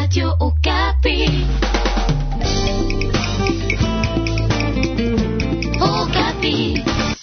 Radio Okapi. Okapi.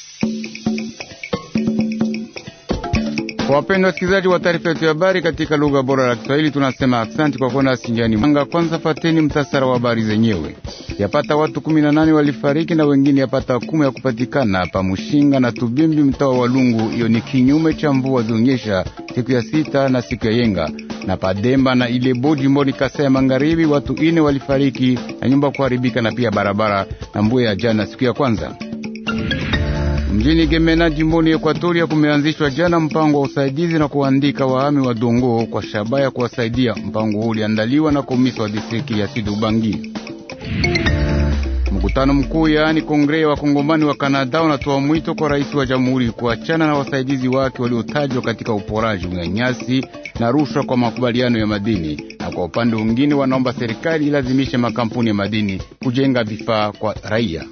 Wapendwa wasikilizaji wa taarifa yetu ya habari katika lugha bora la Kiswahili, tunasema aksanti kwa kuona sinjani mwanga. Kwanza fateni mtasara wa habari zenyewe. Yapata watu kumi na nane walifariki na wengine yapata kumi ya kupatikana pa Mushinga na Tubimbi, mtaa wa Walungu. Iyo ni kinyume cha mvua zionyesha siku ya sita na siku ya yenga na Pademba na Ilebo jimboni Kasai ya Magharibi, watu ine walifariki na nyumba kuharibika na pia barabara na mvua ya jana siku ya kwanza. Mjini Gemena jimboni Ekwatoria kumeanzishwa jana mpango wa usaidizi na kuandika wahami wa Dongo kwa shabaha ya kuwasaidia. Mpango huu uliandaliwa na komisa wa distrikti ya Sud Ubangi. Mkutano mkuu yaani kongre wa kongomani wa Kanada unatoa mwito kwa rais wa jamhuri kuachana na wasaidizi wake waliotajwa katika uporaji, unyanyasi na rushwa kwa makubaliano ya madini, na kwa upande mwingine wanaomba serikali ilazimishe makampuni ya madini kujenga vifaa kwa raia.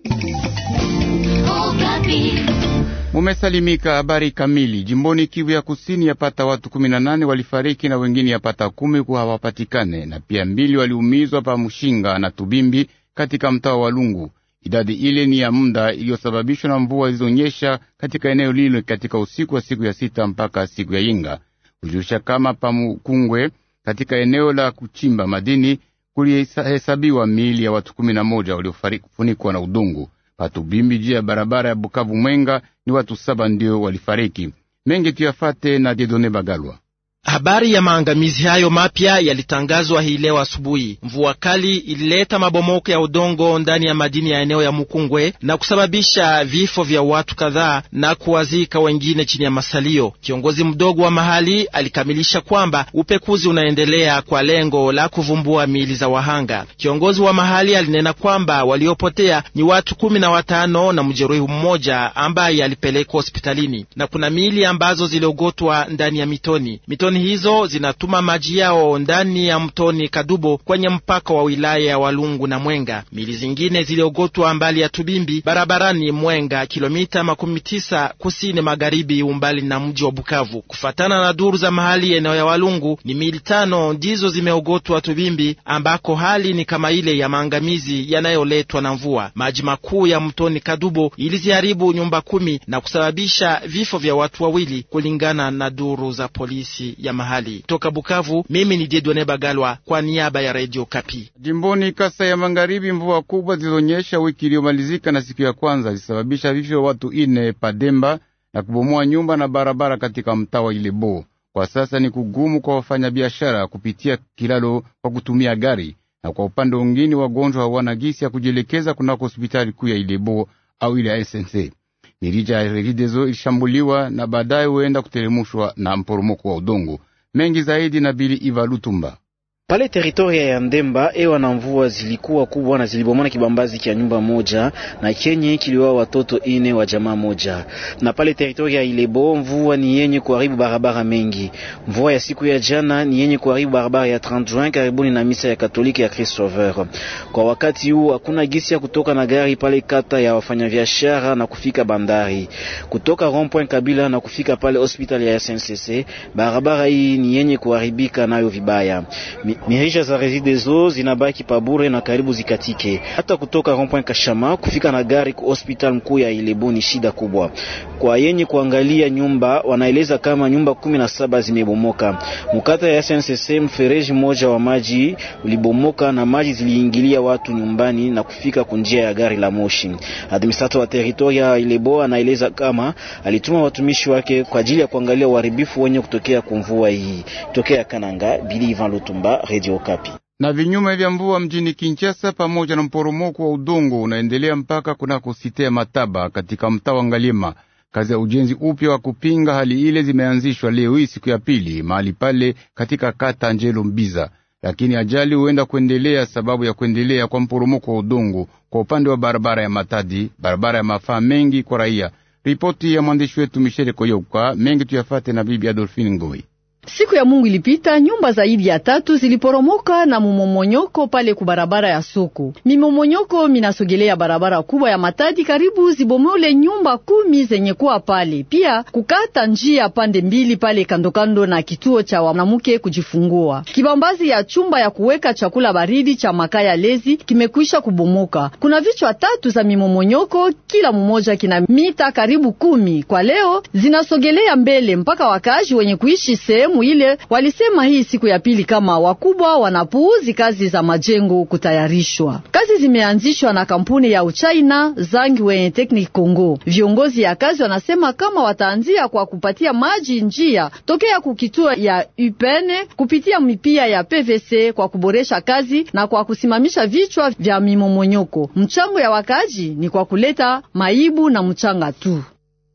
Okapi. Mumesalimika. Habari kamili. Jimboni Kivu ya Kusini, yapata watu kumi na nane walifariki na wengine yapata kumi kuwa hawapatikane, na pia mbili waliumizwa pa Mushinga na Tubimbi katika mtaa wa Lungu. Idadi ile ni ya muda iliyosababishwa na mvua zilizonyesha katika eneo lile katika usiku wa siku ya sita mpaka siku ya Yinga. Kujulisha kama pa Mukungwe katika eneo la kuchimba madini kulihesabiwa miili ya watu kumi na moja waliofunikwa na udongo. Patubimbi juu ya barabara ya Bukavu Mwenga ni watu saba ndio walifariki. Mengi tuyafate na Dedone Bagalwa. Habari ya maangamizi hayo mapya yalitangazwa hii leo asubuhi. Mvua kali ilileta mabomoko ya udongo ndani ya madini ya eneo ya Mukungwe na kusababisha vifo vya watu kadhaa na kuwazika wengine chini ya masalio. Kiongozi mdogo wa mahali alikamilisha kwamba upekuzi unaendelea kwa lengo la kuvumbua miili za wahanga. Kiongozi wa mahali alinena kwamba waliopotea ni watu kumi na watano na mjeruhi mmoja ambaye alipelekwa hospitalini, na kuna miili ambazo ziliogotwa ndani ya mitoni, mitoni hizo zinatuma maji yao ndani ya mtoni Kadubo kwenye mpaka wa wilaya ya Walungu na Mwenga. Mili zingine ziliogotwa mbali ya Tubimbi barabarani Mwenga, kilomita makumi tisa kusini magharibi umbali na mji wa Bukavu. Kufatana na duru za mahali eneo ya Walungu, ni mili tano ndizo zimeogotwa Tubimbi, ambako hali ni kama ile ya maangamizi yanayoletwa na mvua. Maji makuu ya mtoni Kadubo iliziharibu nyumba kumi na kusababisha vifo vya watu wawili, kulingana na duru za polisi ya mahali. Toka Bukavu, mimi ni Dedone Bagalwa kwa niaba ya Radio Kapi. Jimboni Kasa ya Magharibi, mvua kubwa zilizonyesha wiki iliyomalizika na siku ya kwanza zilisababisha vifo vya watu ine Pademba na kubomoa nyumba na barabara katika mtaa wa Ilebo. Kwa sasa ni kugumu kwa wafanyabiashara kupitia kilalo kwa kutumia gari, na kwa upande mwingine wagonjwa hawana gisi ya kujielekeza kunako hospitali kuu ya Ilebo au ile ya SNC. Mirija ya Regideso ilishambuliwa na baadaye huenda kuteremushwa na mporomoko wa udongo. Mengi zaidi na Bili Iva Lutumba. Pale teritoria ya Ndemba ewa na mvua zilikuwa kubwa na zilibomona kibambazi kya nyumba moja na kenye kiliwa watoto ine wa jamaa moja. Na pale teritoria ya Ilebo mvua ni yenye kuharibu barabara mengi. Mvua ya siku ya jana ni yenye kuharibu barabara ya 30 Juin karibuni na misa ya Katoliki ya Christ Sauveur. Kwa wakati huu hakuna gisi ya kutoka na gari pale kata ya wafanyabiashara na kufika bandari. Kutoka rond-point Kabila na kufika pale hospitali ya SNCC, barabara hii ni yenye kuharibika nayo vibaya. Mi mirija za Regideso zinabaki pabure na karibu zikatike. Hata kutoka rond-point Kashama kufika na gari ku hospital mkuu ya Ilebo ni shida kubwa. Kwa yenye kuangalia nyumba, wanaeleza kama nyumba kumi na saba zimebomoka. Mkata ya SNCC, mfereji mmoja wa maji ulibomoka na maji ziliingilia watu nyumbani na kufika kunjia ya gari la moshi. Administrator wa teritoria ya Ilebo anaeleza kama alituma watumishi wake kwa ajili ya kuangalia uharibifu wenye kutokea kumvua hii. Tokea Kananga, Bili Ivan Lutumba, Radio Kapi. Na vinyume vya mvua mjini Kinshasa pamoja na mporomoko wa udongo unaendelea mpaka kunako site ya Mataba katika mtaa wa Ngaliema. Kazi ya ujenzi upya wa kupinga hali ile zimeanzishwa leo hii siku ya pili mahali pale katika kata Njelo Mbiza, lakini ajali huenda kuendelea sababu ya kuendelea kwa mporomoko wa udongo kwa upande wa barabara ya Matadi, barabara ya mafaa mengi kwa raia. Ripoti ya mwandishi wetu Michele Koyoka. Mengi tuyafate na bibi Adolfine Ngoi. Siku ya Mungu ilipita, nyumba zaidi ya tatu ziliporomoka na mumomonyoko pale ku barabara ya soko. Mimomonyoko minasogelea barabara kubwa ya Matadi, karibu zibomole nyumba kumi zenye kuwa pale, pia kukata njia pande mbili pale kandokando na kituo cha wanamke kujifungua. Kibambazi ya chumba ya kuweka chakula baridi cha makaya lezi kimekwisha kubomoka. Kuna vichwa tatu za mimomonyoko, kila mmoja kina mita karibu kumi. Kwa leo zinasogelea mbele mpaka wakazi wenye kuishi sehemu ile walisema hii siku ya pili kama wakubwa wanapuuzi kazi za majengo kutayarishwa. Kazi zimeanzishwa na kampuni ya Uchina Zangwe Technic Congo. Viongozi ya kazi wanasema kama wataanzia kwa kupatia maji njia tokea kukituo ya upene kupitia mipia ya PVC kwa kuboresha kazi na kwa kusimamisha vichwa vya mimomonyoko. Mchango ya wakazi ni kwa kuleta maibu na mchanga tu.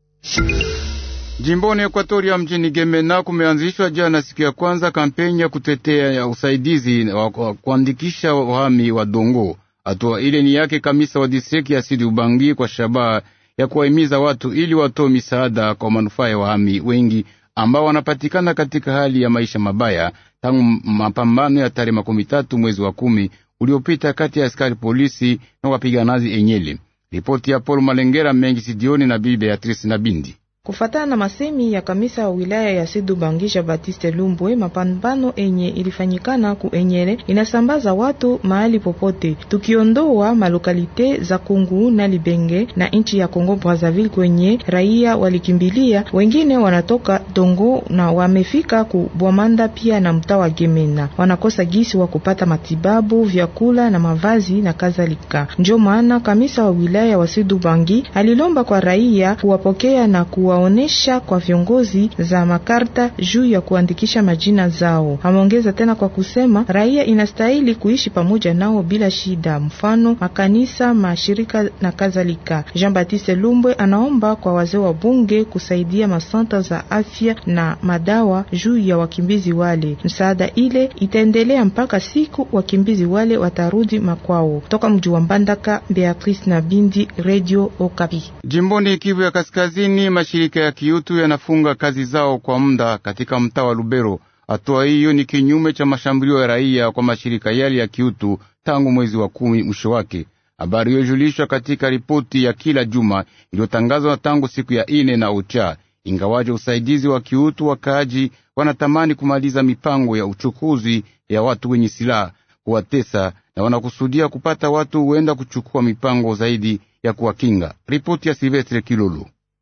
Jimboni Ekwatoria mjini Gemena kumeanzishwa jana siku ya kwanza kampeni ya kutetea ya usaidizi wa kuandikisha wahami wa Dongo. Hatua ile ni yake kamisa wa distrikti ya Sidi Ubangi kwa shabaha ya kuwahimiza watu ili watoe misaada kwa manufaa ya wahami wengi ambao wanapatikana katika hali ya maisha mabaya tangu mapambano ya tarehe makumi tatu mwezi wa kumi uliopita kati ya askari polisi na wapiganaji enyele. Ripoti ya Paul Malengera mengi sidioni na bibi Beatrice na Bindi. Kufatana na masemi ya kamisa wa wilaya ya Sidu Bangisha Batiste Lumbwe, mapambano enye ilifanyikana ku Enyere inasambaza watu mahali popote, tukiondoa malokalite za Kungu na Libenge na nchi ya Kongo Brazzaville kwenye raia walikimbilia. Wengine wanatoka Dongo na wamefika ku Bwamanda pia na mtaa wa Gemena, wanakosa gisi wa kupata matibabu, vyakula na mavazi na kadhalika. Ndio maana kamisa wa wilaya wa Sidu Bangi alilomba kwa raia kuwapokea na kuwa onesha kwa viongozi za makarta juu ya kuandikisha majina zao. Ameongeza tena kwa kusema raia inastahili kuishi pamoja nao bila shida, mfano makanisa, mashirika na kadhalika. Jean Baptiste Lumbwe anaomba kwa wazee wa bunge kusaidia masanta za afya na madawa juu ya wakimbizi wale. Msaada ile itaendelea mpaka siku wakimbizi wale watarudi makwao. Toka mji wa Mbandaka, Beatrice na Bindi, Radio Okapi. Jimboni Kivu ya Kaskazini, mashirika ya kiutu yanafunga kazi zao kwa muda katika mtaa wa Lubero. Hatua hiyo ni kinyume cha mashambulio ya raia kwa mashirika yale ya kiutu tangu mwezi wa kumi mwisho wake. Habari hiyo ilijulishwa katika ripoti ya kila juma iliyotangazwa tangu siku ya ine na ucha. Ingawaje usaidizi wa kiutu, wakaaji wanatamani kumaliza mipango ya uchukuzi ya watu wenye silaha kuwatesa, na wanakusudia kupata watu huenda kuchukua mipango zaidi ya kuwakinga. Ripoti ya Silvestre Kilolo.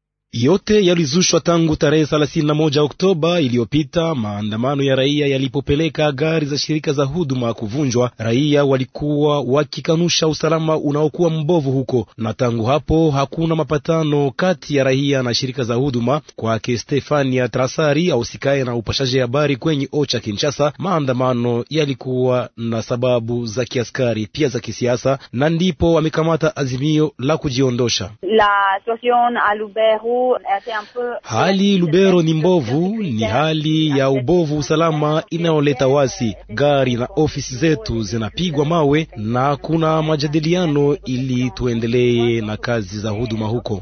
Yote yalizushwa tangu tarehe 31 Oktoba iliyopita, maandamano ya raia yalipopeleka gari za shirika za huduma kuvunjwa. Raia walikuwa wakikanusha usalama unaokuwa mbovu huko, na tangu hapo hakuna mapatano kati ya raia na shirika za huduma. Kwake Stefania Trasari ausikaye na upashaji habari kwenye Ocha Kinshasa, maandamano yalikuwa na sababu za kiaskari pia za kisiasa, na ndipo wamekamata azimio la kujiondosha. Hali Lubero ni mbovu, ni hali ya ubovu usalama inayoleta wasi. Gari na ofisi zetu zinapigwa mawe na kuna majadiliano ili tuendelee na kazi za huduma huko.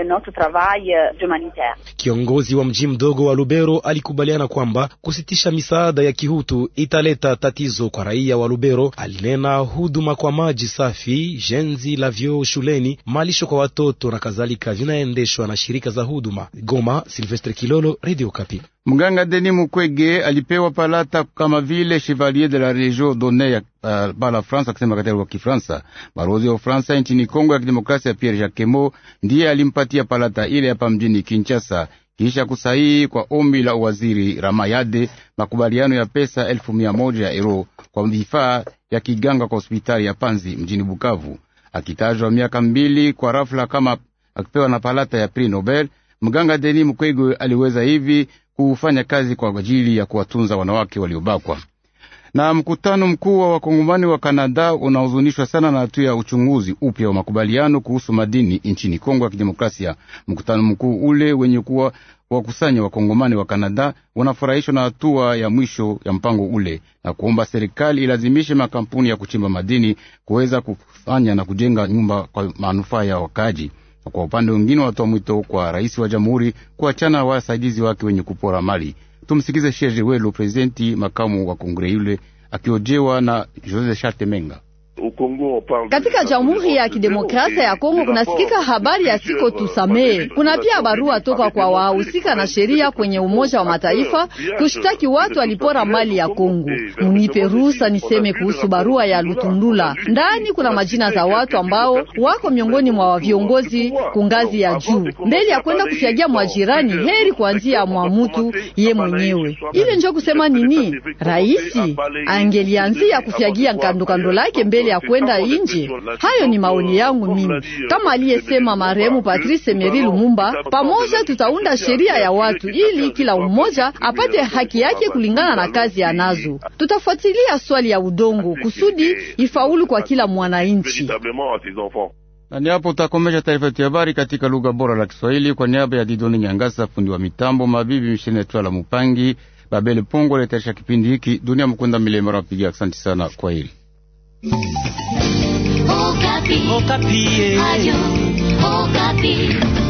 Kiongozi wa mji mdogo wa Lubero alikubaliana kwamba kusitisha misaada ya kihutu italeta tatizo kwa raia wa Lubero. Alinena huduma kwa maji safi, jenzi la vyoo shuleni, malisho kwa watoto na kadhalika vinaendeshwa na shirika za huduma. Goma, Silvestre Kilolo, Radio Kapi. Mganga Deni Mukwege alipewa palata kama vile Chevalier de la Legion d'honneur ya uh, bala France, akisema katika kwa Kifransa. Balozi wa Fransa nchini Kongo ya Kidemokrasia Pierre Jacquemot ndiye alimpatia palata ile hapa mjini Kinshasa kisha kusahihi kwa ombi la waziri Ramayade makubaliano ya pesa elfu mia moja ya euro kwa vifaa ya kiganga kwa hospitali ya Panzi mjini Bukavu, akitajwa miaka mbili kwa rafla kama akipewa na palata ya Prix Nobel. Mganga Denis Mukwege aliweza hivi kufanya kazi kwa ajili ya kuwatunza wanawake waliobakwa. Na mkutano mkuu wa wakongomani wa Kanada unahuzunishwa sana na hatua ya uchunguzi upya wa makubaliano kuhusu madini nchini Kongo ya Kidemokrasia. Mkutano mkuu ule wenye kuwa wakusanya wakongomani wa Kanada wanafurahishwa na hatua ya mwisho ya mpango ule na kuomba serikali ilazimishe makampuni ya kuchimba madini kuweza kufanya na kujenga nyumba kwa manufaa ya wakaji. Kwa upande mwingine, watoa mwito kwa rais wa jamhuri kuachana na wasaidizi wake wenye kupora mali. Tumsikize Sheje Welu, presidenti makamu wa kongre yule, akiojewa na Jose Charte Menga. Katika Jamhuri ya Kidemokrasia ya Kongo kunasikika habari ya siko tusamee. Kuna pia barua toka kwa wahusika na sheria kwenye Umoja wa Mataifa kushtaki watu walipora mali ya Kongo. Munipe ruhusa niseme kuhusu barua ya Lutundula. Ndani kuna majina za watu ambao wako miongoni mwa viongozi kungazi ya juu. Mbele ya kwenda kufyagia mwajirani, heri kuanzia mwa mutu ye mwenyewe. Ile njo kusema nini? Raisi angelianzia kufyagia kandokando lake mbele ya kwenda nje. Hayo ni maoni yangu mimi, kama aliyesema marehemu Patrice Emery Lumumba. Pamoja tutaunda sheria ya watu ili kila mmoja apate haki yake kulingana na kazi anazo. Tutafuatilia swali ya udongo kusudi ifaulu kwa kila mwananchi. Na ni hapo utakomesha taarifa yetu ya habari katika lugha bora la Kiswahili kwa niaba ya Didoni Nyangasa, fundi wa mitambo, mabibi mishene Twala Mupangi, Babele Pongo letaisha kipindi hiki. Dunia Mkunda Milema nawapigia asante sana, kwa hili Okapi. Okapi. Radio Okapi.